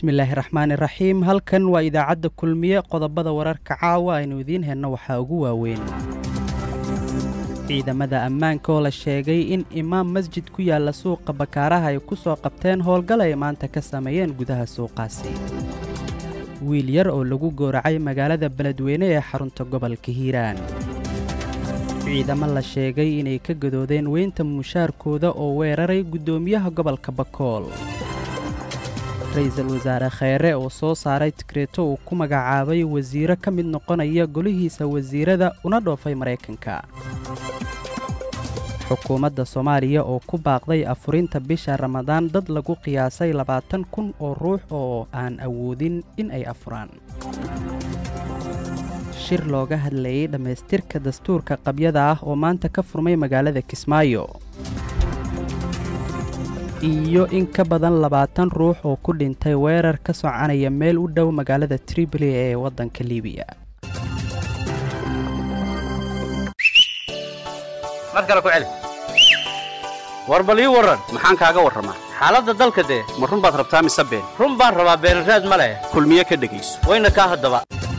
bismillaahi raxmaani raxiim halkan waa idaacadda kulmiye qodobada wararka caawa aynu idiin helno waxaa ugu waaweyn ciidamada ammaanka oo la sheegay in imaam masjid ku yaalla suuqa bakaaraha ay ku soo qabteen howlgal ay maanta ka sameeyeen gudaha suuqaasi wiil yar oo lagu gooracay magaalada beledweyne ee xarunta gobolka hiiraan ciidamo la sheegay inay ka gadoodeen weynta mushaarkooda oo weeraray guddoomiyaha gobolka bakool ra-iisul wasaare kheyre oo soo saaray tikreeto uu ku magacaabay wasiiro ka mid noqonaya golihiisa wasiirada una dhoofay maraykanka xukuumadda soomaaliya oo ku baaqday afurinta bisha ramadaan dad lagu qiyaasay labaatan kun oo ruux oo aan awoodin in ay afuraan shir looga hadlayay dhammaystirka dastuurka qabyada ah oo maanta ka furmay magaalada kismaayo iyo in ka badan labaatan ruux oo ku dhintay weerar ka soconaya meel u dhow magaalada triboli ee waddanka libiya mar kale ku celi war bal ii warran maxaan kaaga warramaa xaaladda dalka dee ma run baad rabtaa mise been run baan rabaa beenraad ma leh kulmiye ka dhegayso wayna kaa haddaba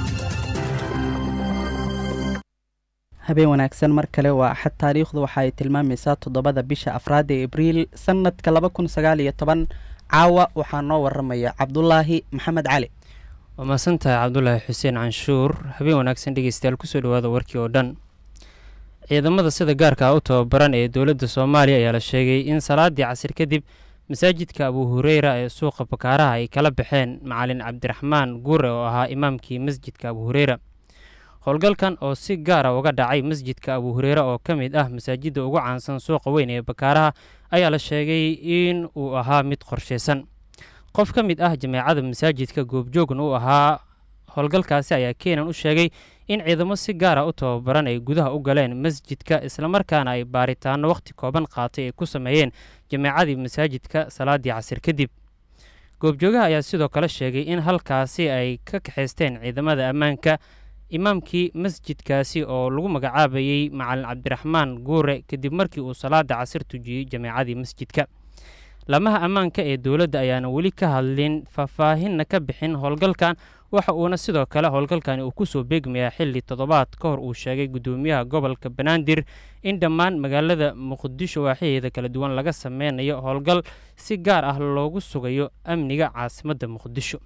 habeen wanaagsan mar kale waa axad taariikhdu waxa ay tilmaamaysaa toddobada bisha afraad ee abriil sannadka laba kun sagaal iyo toban caawa waxaa noo warramaya cabdulaahi maxamed cali waa mahadsantahay cabdulaahi xuseen canshuur habeen wanaagsan dhegeystayaal kusoo dhawaada warkii oo dhan ciidamada sida gaarka u tababaran ee dowladda soomaaliya ayaa la sheegay in salaadii casir kadib masaajidka abu hureyra ee suuqa bakaaraha ay kala baxeen macalin cabdiraxmaan guure oo ahaa imaamkii masjidka abu hureyra howlgalkan oo si gaara uga dhacay masjidka abu hureyre oo ka mid ah masaajidda ugu caansan suuqa weyn ee bakaaraha ayaa la sheegay in uu ahaa mid qorshaysan qof ka mid ah jameecada masaajidka goobjoogna uu ahaa howlgalkaasi ayaa keenan u sheegay in ciidamo si gaara u tababaran ay gudaha u galeen masjidka islamarkaana ay baaritaano wakhti kooban qaatay ay ku sameeyeen jameecadii masaajidka salaadii casir kadib goobjoogaha ayaa sidoo kale sheegay in halkaasi ay ka kaxaysteen ciidamada ammaanka imaamkii masjidkaasi oo lagu magacaabayey macalin cabdiraxmaan guure kadib markii uu salaada casir tujiyey jameecadii masjidka lamaha ammaanka ee dowladda ayaana weli ka hadlin faahfaahinna ka bixin howlgalkan waxa uuna sidoo kale howlgalkani uu kusoo beegmayaa xilli toddobaad ka hor uu sheegay guddoomiyaha gobolka banaadir in dhammaan magaalada muqdisho waaxyaheeda kala duwan laga sameynayo howlgal si gaar ah loogu sugayo amniga caasimadda muqdisho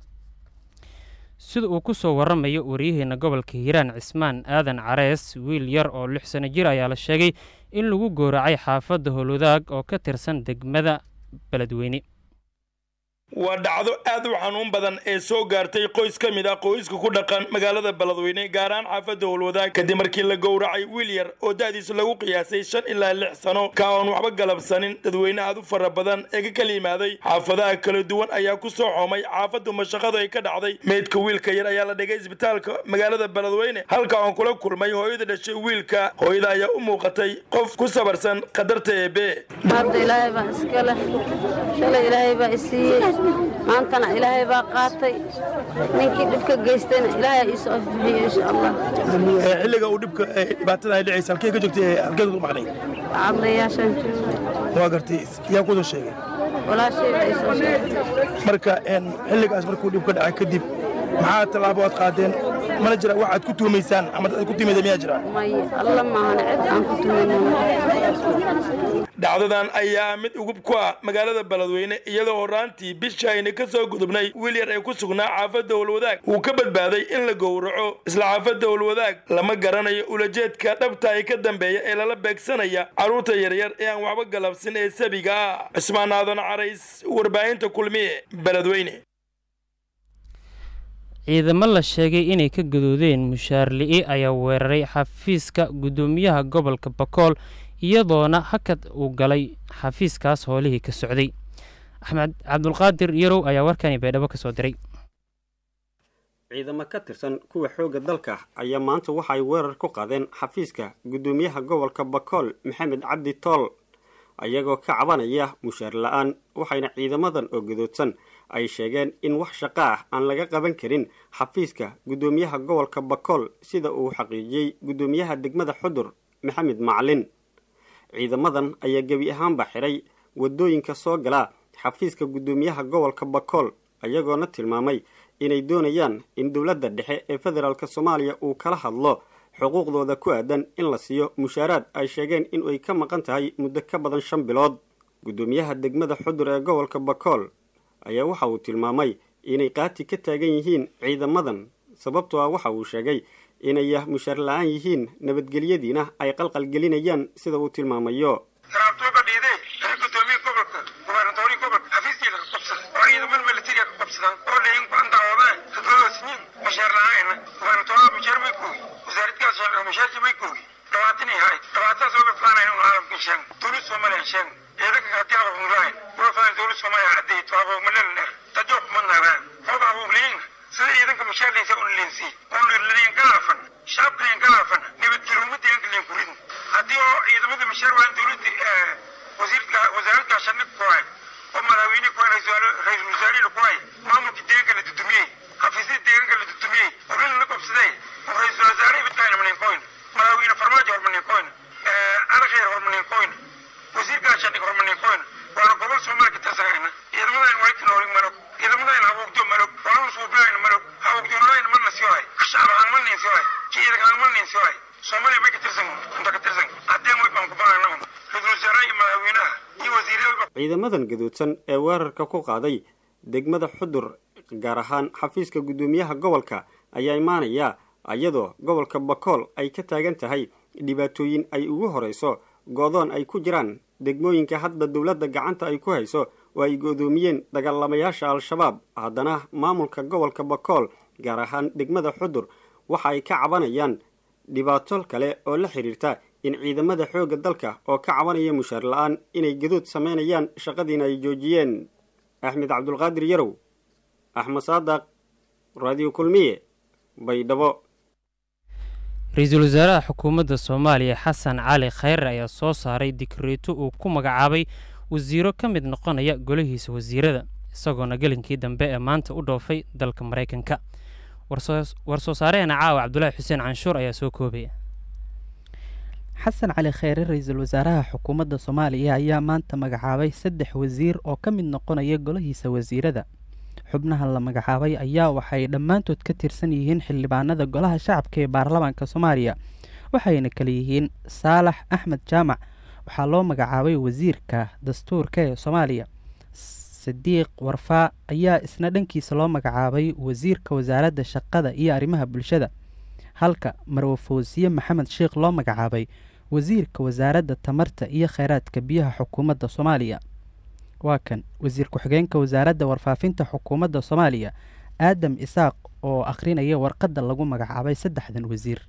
sida uu ku soo waramayo waryaheena gobolka hiiraan cismaan aadan carees wiil yar oo lix sano jir ayaa la sheegay in lagu gooracay xaafadda howlwadaag oo ka tirsan degmada beledweyne waa dhacdo aad u xanuun badan ee soo gaartay qoys ka mid ah qoyska ku dhaqan magaalada beledweyne gaar ahaan xaafadda howlwadaag kadib markii la gowracay wiil yar oo da'diisa lagu qiyaasay shan ilaa lix sano ka oon waxba galabsanin dadweyne aad u fara badan ee ka kala yimaaday xaafadaha kala duwan ayaa ku soo xoomay xaafaddu mashaqadu ay ka dhacday meydka wiilka yar ayaa la dhigay isbitaalka magaalada beledweyne halka oon kula kulmay hooyada dhashay wiilka hooyada ayaa u muuqatay qof ku sabarsan qadarta eebe maantana ilaahay baa qaatay ninkii dhibka geystayna ilaahay iisoo afbixiyo insha allah xilliga uu dhibka dhibaatada ay dhacaysa halkee ka joogtay halkeed ku maqnay cadlayaashaan jooga waa gartay yaa kusoo sheegay walaashayda ay soo sheegtay marka xilligaas markuu dhibka dhacay kadib maxaa tallaabo aad qaadeen mana jira wax aad ku tuumaysaan ama dad ku timida miyaa jira may alla maahana cid aan ku tumayna dhacdadan ayaa mid ugub ku ah magaalada beledweyne iyadoo horaantii bisha ayna ka soo gudubnay wiil yar ee ku sugnaa xaafadda howlwadaag uu ka badbaaday in la gowraco isla xaafadda howlwadaag lama garanayo ulajeedka dhabta ay ka dambeeya ee lala beegsanaya carruurta yaryar ee aan waxba galabsin ee sabiga ah cismaan aadan carays warbaahinta kulmiye beledweyne ciidamo la sheegay inay ka gadoodeen mushaar li'i ayaa weeraray xafiiska guddoomiyaha gobolka bakool iyadoona hakad uu galay xafiiskaas hoolihii ka socday axmed cabdulqaadir yarow ayaa warkani baydhabo ka soo diray ciidamo ka tirsan kuwa xoogga dalka ayaa maanta waxa ay weerar ku qaadeen xafiiska guddoomiyaha gobolka bakool maxamed cabdi tool ayagoo ka cabanaya mushaar la-aan waxayna ciidamadan oo gadoodsan ay sheegeen in wax shaqo ah aan laga qaban karin xafiiska guddoomiyaha gobolka bakool sida uu xaqiijiyey guddoomiyaha degmada xudur maxamed macalin ciidamadan ayaa gebi ahaanba xiray waddooyinka soo gala xafiiska guddoomiyaha gobolka bakool iyagoona tilmaamay inay doonayaan in dowladda dhexe ee federaalk soomaaliya uu kala hadlo xuquuqdooda ku aadan in la siiyo mushaaraad ay sheegeen in ay ka maqan tahay muddo ka badan shan bilood guddoomiyaha degmada xudur ee gobolka bakool ayaa waxa uu tilmaamay inay qaati ka taagan yihiin ciidamadan sababtoo ah waxa uu sheegay inay mushaar la-aan yihiin nabadgelyadiina ay qalqalgelinayaan sida uu tilmaamayo taraabtooga dhiiday ee gudoomiye gobolka gubernatori gobolka xafiiskii laga qabsada oo ciidaman militariga ka qabsadaan oo dhayin ku andacoodaan dadwadaasniin mushaar la-aanna gubernatoriga mushaar may koogi wasaaradkaas mushaarki may koogi dhabaatan ay hayd dhabaataas ooga faanayn un caalamka sheegn dowlad soomaaliya sheegn ciidanka haddii abafunlahayn uga faan dowlad soomaaliya cadday taaboogmalel dheer tajoog kuma naaraan hooga abuubliyin sida ciidanka mushaarlaysa un linsi un liin galaafan shacabka liin galaafan nabadgelyo ummadda yanka liin kuridin haddii oo ciidamada mushaar waan dowladda wasiirka wasaaradda gaashaandhig ku hay oo madaxweyne ku hay ra-iisul wasaarihii ku hay maamulka deeganka la dudumiyey xafiisyada deeganka la dudumiyey orin la qabsaday oo ra-iisul wasaare midkaayna maninkoyn madaxweyne farmaajo hormaninkoyn adakheer hormaninkoyn wasiir gaashaandhig hormaninkoyn waana gobol soomaali ka tirsanayna ciidamadayn wayka noolig malog ciidamadayn habuugdo malog walana suubilayn malog habuugdoonlayn mana siyohay shacab aan manin siyohay ciidanka aan manin siyohay soomaaliya may ka tirsan inta ka tirsan haddeen way baan ku banayna un ra-iisul wasaaraha iyo madaxweynaha iyo wasiirada ciidamadan gaduudsan ee weerarka ku qaaday degmada xudur gaar ahaan xafiiska guddoomiyaha gobolka ayaa imaanaya iyadoo gobolka bakool ay ka taagan tahay dhibaatooyin ay ugu horeyso go-doon ay ku jiraan degmooyinka hadda dowladda gacanta ay ku hayso oo ay godoomiyeen dagaalamayaasha al-shabaab haddana maamulka gobolka bakool gaar ahaan degmada xudur waxa ay ka cabanayaan dhibaato kale oo la xiriirta in ciidamada xoogga dalka oo ka cabanaya mushaar la-aan inay gadood sameynayaan shaqadiina ay joojiyeen axmed cabdulqaadir yarow axmed saadaq raadiyo kulmiye baydhabo ra-iisul wasaaraha xukuumadda soomaaliya xasan cali khayre ayaa soo saaray dikreeto uu ku magacaabay wasiiro ka mid noqonaya golihiisa wasiirada isagoona gelinkii dambe ee maanta u dhoofay dalka maraykanka war-soo saareheena caawa cabdulaahi xuseen canshuur ayaa soo koobaya xasan cali kheyre ra-iisul wasaaraha xukuumadda soomaaliya ayaa maanta magacaabay saddex wasiir oo ka mid noqonaya golahiisa wasiirada xubnaha la magacaabay ayaa waxay dhammaantood ka tirsan yihiin xildhibaanada golaha shacabka ee baarlamaanka soomaaliya waxayna kala yihiin saalax axmed jaamac waxaa loo magacaabay wasiirka dastuurka ee soomaaliya sadiiq warfaa ayaa isna dhankiisa loo magacaabay wasiirka wasaaradda shaqada iyo arrimaha bulshada halka marwafoosiye maxamed sheikh loo magacaabay wasiirka wasaaradda tamarta iyo kheyraadka biyaha xukuumadda soomaaliya waa kan wasiir ku-xigeenka wasaaradda warfaafinta xukuumadda soomaaliya aadam isaaq oo akhrinaya warqadda lagu magacaabay saddexdan wasiir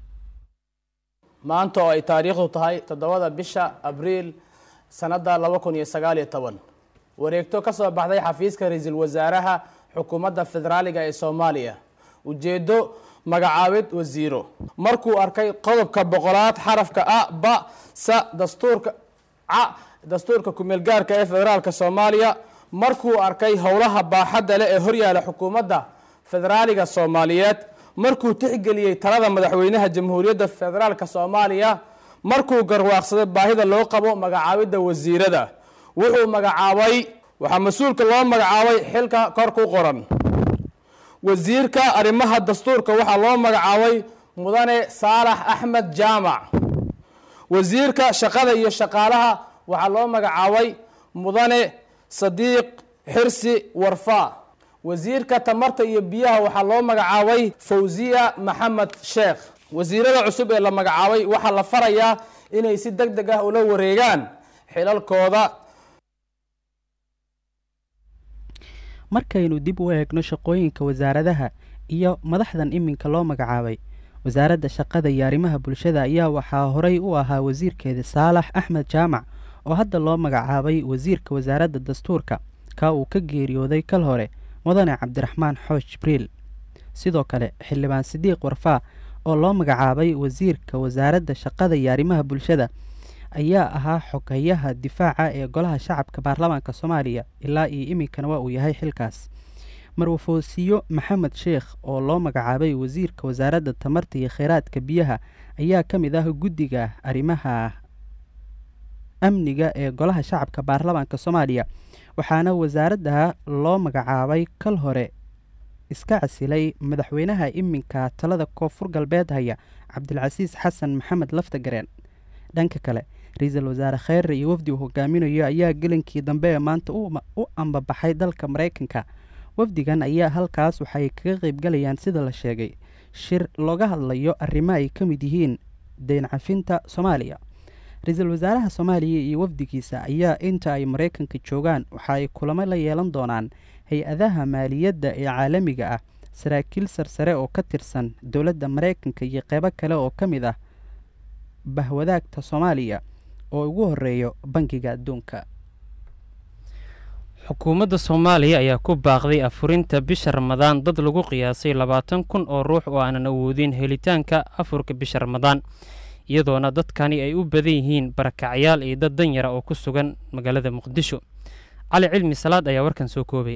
maanta oo ay taariikhdu tahay toddobada bisha abriil sannadda laba kun iyo sagaaliyo toban wareegto ka soo baxday xafiiska ra-iisul wasaaraha xukuumadda federaaliga ee soomaaliya ujeeddo magacaabid wasiiro markuu arkay qodobka boqolaad xarafka a ba sa dastuurka ca dastuurka kumeelgaarka ee federaalka soomaaliya markuu arkay howlaha baaxadda leh ee horyaala xukuumadda federaaliga soomaaliyeed markuu tixgeliyey talada madaxweynaha jamhuuriyadda federaalka soomaaliya markuu garwaaqsaday baahida loo qabo magacaabidda wasiirada wuxuu magacaabay waxaa mas-uulka loo magacaabay xilka kor ku qoran wasiirka arrimaha dastuurka waxaa loo magacaabay mudane saalax axmed jaamac wasiirka shaqada iyo shaqaalaha waxaa loo magacaabay mudane sadiiq xirsi warfaa wasiirka tamarta iyo biyaha waxaa loo magacaabay fawziya maxamed sheekh wasiirada cusub ee la magacaabay waxaa la farayaa inay si deg deg ah ula wareegaan xilalkooda markaynu dib u eegno shaqooyinka wasaaradaha iyo madaxdan iminka loo magacaabay wasaaradda shaqada iyo arrimaha bulshada ayaa waxaa horey u ahaa wasiirkeeda saalax axmed jaamac oo hadda loo magacaabay wasiirka wasaaradda dastuurka ka uu ka geeriyooday kal hore mudane cabdiraxmaan xoosh jibriil sidoo kale xildhibaan sidiiq warfaa oo loo magacaabay wasiirka wasaaradda shaqada iyo arrimaha bulshada ayaa ahaa xogayaha difaaca ee golaha shacabka baarlamaanka soomaaliya ilaa iyo iminkana waa uu yahay xilkaas marwafoosiyo maxamed sheekh oo loo magacaabay wasiirka wasaaradda tamarta iyo kheyraadka biyaha ayaa ka mid ah guddiga arrimaha amniga ee golaha shacabka baarlamaanka soomaaliya waxaana wasaaradda loo magacaabay kal hore iska casilay madaxweynaha iminka talada koonfur galbeed haya cabdilcasiis xasan maxamed laftagareen dhanka kale ra-iisul wasaare kheyre iyo wafdi uu hogaaminayo ayaa gelinkii dambe ee maanta u ambabaxay dalka mareykanka wafdigan ayaa halkaas waxay kaga qeybgalayaan sida la sheegay shir looga hadlayo arrimo ay ka mid yihiin deyn cafinta soomaaliya ra-iisul wasaaraha soomaaliya iyo wafdigiisa ayaa inta ay mareykanka joogaan waxa ay kulamo la yeelan doonaan hay-adaha maaliyadda ee caalamiga ah saraakiil sarsare oo ka tirsan dowladda mareykanka iyo qeybo kale oo ka mid ah bahwadaagta soomaaliya oo ugu horeeyo bangiga adduunka xukuumadda soomaaliya ayaa ku baaqday afurinta bisha ramadaan dad lagu qiyaasay labaatan kun oo ruux oo aanan awoodin helitaanka afurka bisha ramadaan iyadoona dadkani ay u badan yihiin barakacyaal iyo dad danyara oo ku sugan magaalada muqdisho cali cilmi salaad ayaa warkan soo koobaya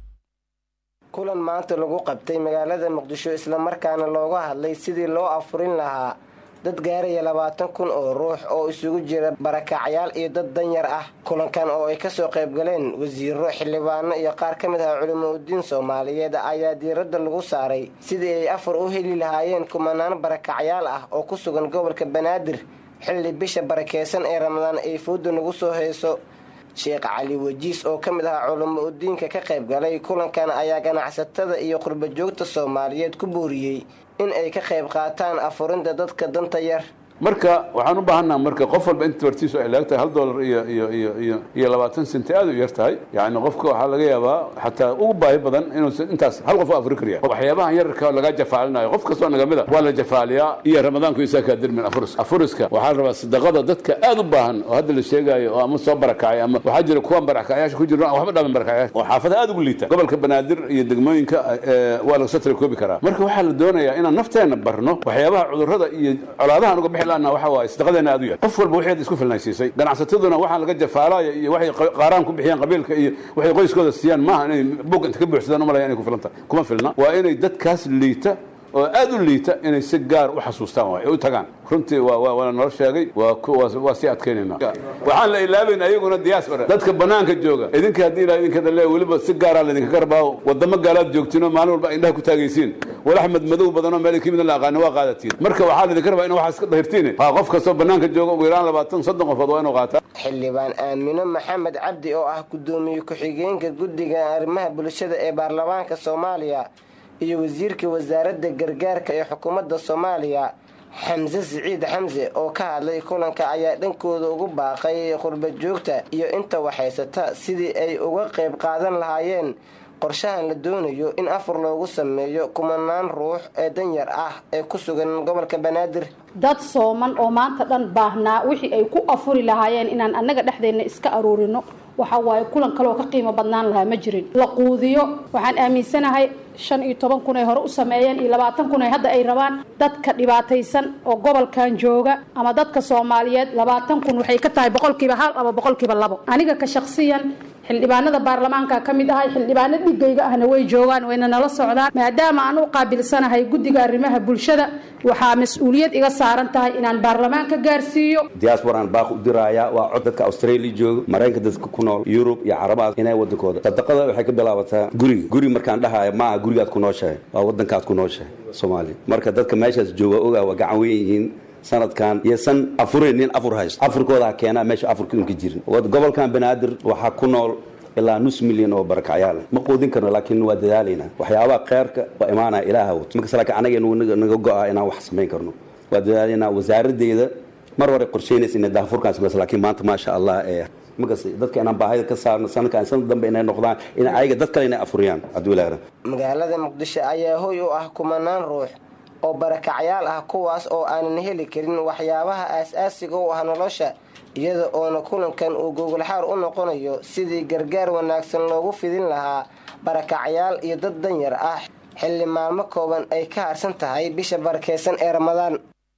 kulan maanta lagu qabtay magaalada muqdisho islamarkaana looga hadlay sidii loo afurin lahaa dad gaaraya labaatan kun oo ruux oo isugu jira barakacyaal iyo dad danyar ah kulankan oo ay kasoo qaybgaleen wasiiro xildhibaano iyo qaar ka mid ah culimo udiin soomaaliyeed ayaa diiradda lagu saaray sidii ay afar u heli lahaayeen kumanaan barakacyaal ah oo ku sugan gobolka banaadir xilli bisha barakeysan ee ramadaan ay fooda nagu soo hayso sheekh cali wajiis oo ka mid ah culamo udiinka ka qaybgalay kulankan ayaa ganacsatada iyo qurbajoogta soomaaliyeed ku booriyey in ay ka qayb qaataan afurinta dadka danta yar marka waxaan u baahannaha marka qof walba inta bartiisu ay laagtahay hal dollar iyo iyo iyo iyo iyo labaatan senti aad u yar tahay yacni qofka waxaa laga yaabaa xataa ugu baahi badan inuusan intaas hal qof u afuri kariya waxyaabahan yararka laga jafaalinayo qof kastoo naga mid a waa la jafaaliyaa iyo ramadaanku isaakaa dirmin afuriska afuriska waxaa la rabaa sadaqada dadka aad u baahan oo hadda la sheegaayo oo ama soo barakacay ama waxaa jira kuwan barakacyaasha ku jira waxba dhaman barakacyaasha oo xaafada aad ugu liita gobolka banaadir iyo degmooyinka waa laga soo tirakoobi karaa marka waxaa la doonayaa inaan nafteena barno waxyaabaha cudurrada iyo colaadahan uga bixi waxa waaye sadaqadeena aad u yar qof walba waxeed isku filnaysiisay ganacsataduna waxaan laga jafaalaya iyo waxay qaaraan ku bixiyaan qabiilka iyo waxay qoyskooda siiyaan maaha inay bug inta ka buuxsadaan u malaya inay ku filanta kuma filna waa inay dadkaas liita oo aad u liita inay si gaar u xasuustaan waay u tagaan runtii waa nala sheegay waa sii adkaynayna waxaan la ilaabayn ayaguna diaspora dadka banaanka jooga idinka haddii ilaa idinka le weliba si gaaraa laydinka garbaaho wadamo gaalaad joogtiinoo maalin walba indhaha ku taagaysiin walaxmed madow badanoo meel ka midna la aqaana waa qaadatiin marka waxaa laydinka rabaa in waxaa iska dahirtiin ha qof kastoo banaanka jooga ugu yaraan labaatan soddon qofood waa inuu qaataa xildhibaan aamino maxamed cabdi oo ah gudoomiye ku-xigeenka guddiga arrimaha bulshada ee baarlamaanka soomaaliya iyo wasiirka wasaaradda gargaarka ee xukuumadda soomaaliya xamse siciid xamse oo ka hadlay kulanka ayaa dhankooda ugu baaqay qurba joogta iyo inta waxhaysata sidii ay uga qayb qaadan lahaayeen qorshahan la doonayo in afur loogu sameeyo kumanaan ruux ee danyar ah ee ku sugan gobolka banaadir dad sooman oo maanta dhan baahnaa wixii ay ku afuri lahaayeen inaan annaga dhexdeenna iska aruurino waxa waaye kulan kaleoo ka qiimo badnaan lahaa ma jirin la quudiyo waxaan aaminsanahay shan iyo toban kun ay hore u sameeyeen iyo labaatan kun ay hadda ay rabaan dadka dhibaataysan oo gobolkan jooga ama dadka soomaaliyeed labaatan kun waxay ka tahay boqolkiiba hal ama boqolkiiba labo aniga ka shaksiyan xildhibaanada baarlamaanka ka mid ahay xildhibaano dhigayga ahna way joogaan wayna nala socdaan maadaama aan u qaabilsanahay guddiga arrimaha bulshada waxaa mas-uuliyad iga saaran tahay inaan baarlamaanka gaarsiiyo diasporan baaq u diraya waa cod dadka australia jooga maraykanka dadka ku nool yurub iyo carabaha inay wadankooda sadaqada waxay ka bilaabataa guriga guri markaan dhahayo maaha gurigaad ku nooshahay waa wadankaad ku nooshahay soomaaliya marka dadka meeshaas jooga ogaa waa gacan weyn yihiin sanadkan iyosan afuraynin afur haysto afurkooda ha keenaa meesha afurka inka jirin gobolkan banaadir waxaa ku nool ilaa nus milyan oo barakacyaal ma quudin karno laakiin waa dadaalaynaa waxyaabaha kheyrka waa imaanaya ilaaha wato markas laakiin anaga naga go-a inaan wax samayn karno waa dadaalaynaa wasaaradeeda mar hore qorsheynaysa inay daafurkaan samaysa laakiin maanta maasha allah ee markas dadka inaan baahida ka saarno sanadkan sanad dambe inay noqdaan in ayaga dad kale inay afuriyaan cabdiwilaaran magaalada muqdisho ayaa hoy u ah kumanaan ruux oo barakacyaal ah kuwaas oo aanan heli karin waxyaabaha aas-aasiga u ah nolosha iyada oona kulankan uu gogolxaar u noqonayo sidii gargaar wanaagsan loogu fidin lahaa barakacyaal iyo dad danyar ah xilli maalmo kooban ay ka harsan tahay bisha barakeysan ee ramadaan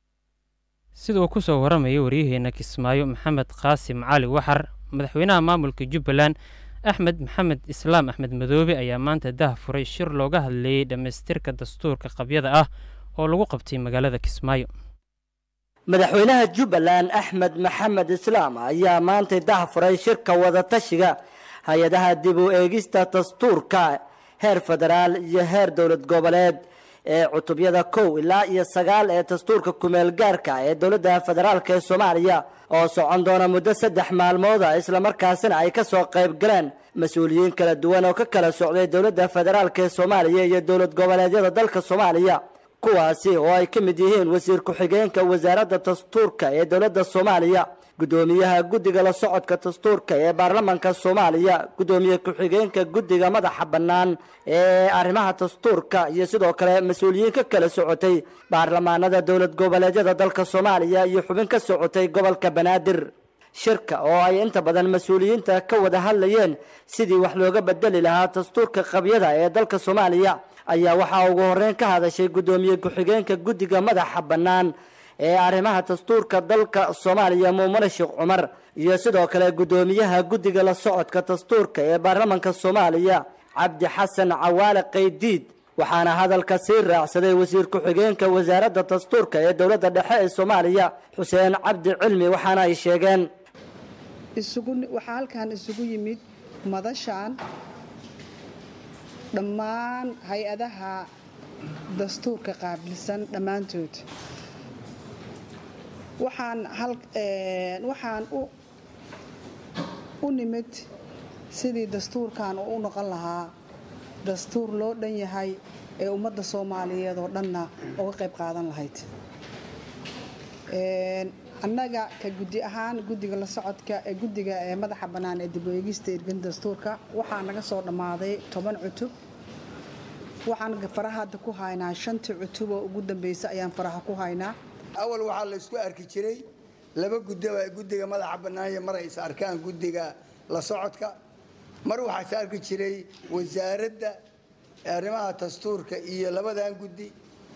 sida uu ku soo warramaya waryaheena kismaayo maxamed qaasim cali waxar madaxweynaha maamulka jubbaland axmed maxamed islaam axmed madoobe ayaa maanta dah furay shir looga hadleeyey dhammaystirka dastuurka qabyada ah oo lagu qabtay magaalada kismaayo madaxweynaha jubbaland axmed maxamed islaam ayaa maantay dahfuray shirka wadatashiga hay-adaha dib u eegista dastuurka heer federaal iyo heer dowlad goboleed ee cutubyada kow ilaa iyo sagaal ee dastuurka kumeel gaarka ee dowladda federaalk ee soomaaliya oo socon doona muddo saddex maalmooda islamarkaasina ay kasoo qayb galeen mas-uuliyiin kala duwan oo ka kala socday dowladda federaalk ee soomaaliya iyo dowlad goboleedyada dalka soomaaliya kuwaasi oo ay ka mid yihiin wasiir ku-xigeenka wasaaradda dastuurka ee dowladda soomaaliya gudoomiyaha guddiga la socodka dastuurka ee baarlamanka soomaaliya gudoomiye ku-xigeenka guddiga madaxa bannaan ee arrimaha dastuurka iyo sidoo kale mas-uuliyiin ka kala socotay baarlamaanada dowlad goboleedyada dalka soomaaliya iyo xubin ka socotay gobolka banaadir shirka oo ay inta badan mas-uuliyiinta ka wada hadlayeen sidii wax looga bedeli lahaa dastuurka qabyada ee dalka soomaaliya ayaa waxaa ugu horeyn ka hadashay gudoomiye ku-xigeenka guddiga madaxa bannaan ee arrimaha dastuurka dalka soomaaliya muumane sheekh cumar iyo sidoo kale gudoomiyaha guddiga la socodka dastuurka ee baarlamanka soomaaliya cabdi xasan cawaale qaydiid waxaana hadalka sii raacsaday wasiir ku-xigeenka wasaaradda dastuurka ee dowladda dhexe ee soomaaliya xuseen cabdi cilmi waxaana ay sheegeen waxaa halkan isugu yimid madashan dhammaan hay-adaha dastuurka qaabilsan dhammaantood waxaan waxaan u nimid sidii dastuurkan uu u noqon lahaa dastuur loo dhan yahay ee ummadda soomaaliyeed oo dhanna uga qayb qaadan lahayd annaga ka guddi ahaan guddiga la socodka ee guddiga ee madaxa bannaan ee dib u eegista irgan dastuurka waxaa naga soo dhammaaday toban cutub waxaan faraha hadda ku haynaa shantii cutub oo ugu dambaysa ayaan faraha ku haynaa awal waxaa la isku arki jiray laba gudaba guddiga madaxa bannaanya mar ay is arkaan guddiga la socodka mar waxaa is arki jiray wasaaradda arrimaha dastuurka iyo labadan guddi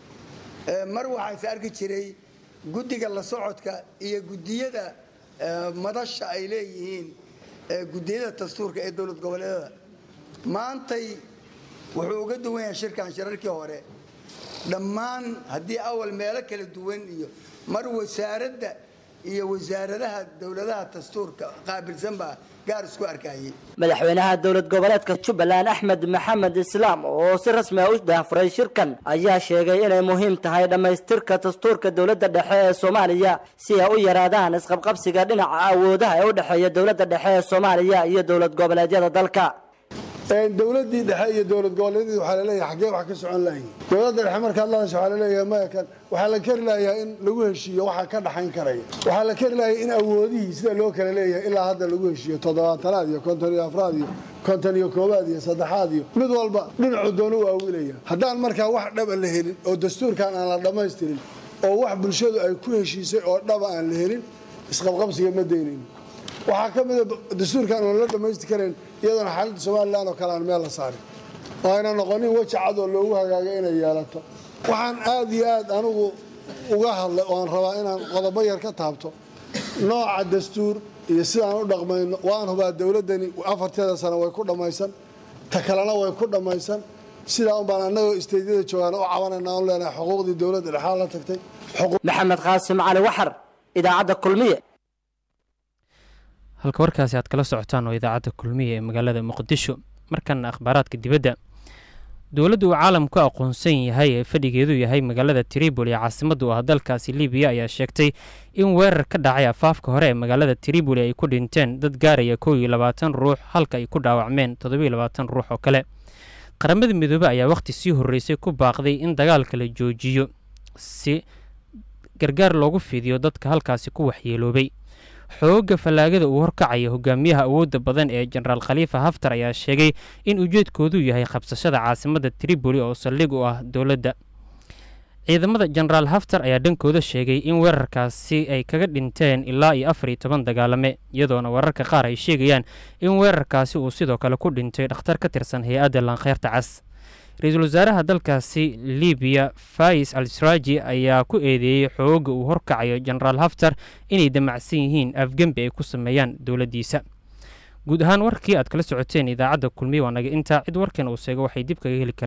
mar waxaa is arki jiray guddiga la socodka iyo guddiyada madasha ay leeyihiin guddiyada dastuurka ee dowlad goboleedada maantay wuxuu uga duwan yahay shirkan shirarkii hore dhammaan haddii awal meelo kala duwan iyo mar wasaaradda iyo wasaaradaha dowladaha dastuurka qaabilsan baa gaar isku arkayay madaxweynaha dowlad goboleedka jubbaland axmed maxamed islaam oo si rasmi ah u daahfuray shirkan ayaa sheegay inay muhiim tahay dhammaystirka dastuurka dowladda dhexe ee soomaaliya si ay u yaraadaan isqabqabsiga dhinaca awoodaha ee u dhexeeya dowladda dhexe ee soomaaliya iyo dowlad goboleedyada dalka dowladii dhexe iyo dowlad goboleedyadii waxaa laleeyahay xaggee wax ka socon lahayn dowladda dhexe markaad lahadasho waxaa laleeyahay maya kan waxaa la keri lahayaa in lagu heshiiyo waxaa ka dhaxayn karaya waxaa la keri lahayaa in awoodihii sida loo kala leeyahay ilaa hadda lagu heshiiyo toddobaatanaad iyo konton iyo afraad iyo konton iyo koobaad iyo saddexaad iyo mid walba dhinacu doonu u aawilaya haddaan markaa wax dhaba la helin oo dastuurkan aan la dhammaystirin oo wax bulshadu ay ku heshiisay oo dhaba aan la helin isqabqabsiga ma daynayno waxaa ka mida dastuurkan oon la dhammaysti karayn iyadoona xaaladda somalilan oo kale aan meel la saarin oo ayna noqonin weji cad oo loogu hagaagay inay yeelato waxaan aad iyo aad anigu uga hadlay oo aan rabaa inaan qodobo yar ka taabto nooca dastuur iyo sidaan u dhaqmayno waan hubaa dowladdani afarteeda sano way ku dhammaysan ta kalena way ku dhammaysan sidaa un baan annagoo isteydyada joogaan u cabanayna aan leenahay xuquuqdii dowladda dhexaa la tagtay maxamed qaasim cali waxar idaacadda kulmiye halka warkaasi aad kala socotaan oo idaacadda kulmiya ee magaalada muqdisho markana akhbaaraadka dibadda dowladda uu caalamku aqoonsan yahay ee fadhigeedu yahay magaalada tribol ee caasimadda u ah dalkaasi libiya ayaa sheegtay in weerar ka dhacay afaafka hore ee magaalada triboli ay ku dhinteen dad gaaraya kow iyo labaatan ruux halka ay ku dhaawacmeen toddobiyo labaatan ruux oo kale qaramada midoobe ayaa wakhti sii horreysay ku baaqday in dagaalka la joojiyo si gargaar loogu fidiyo dadka halkaasi ku waxyeeloobay xoogga fallaagada uu horkacaya hogaamiyaha awoodda badan ee jenaraal khaliifa haftar ayaa sheegay in ujeedkoodu yahay qabsashada caasimadda triboli oo saldhig u ah dowladda ciidamada jenaraal haftar ayaa dhankooda sheegay in weerarkaasi ay kaga dhinteen ilaa iyo afar iyo toban dagaalame iyadoona wararka qaar ay sheegayaan in weerarkaasi uu sidoo kale ku dhintay dhakhtar ka tirsan hay-adda lankheyrta cas ra-iisul wasaaraha dalkaasi libiya fais al sraaji ayaa ku eedeeyey xoogga uu horkacayo jenaraal haftar inay damacsan yihiin afgembi ay ku sameeyaan dowladdiisa guud ahaan warkii aad kala socoteen idaacadda kulmiya waa naga intaa cid warkan uu sheego waxay dib kaga heli karaan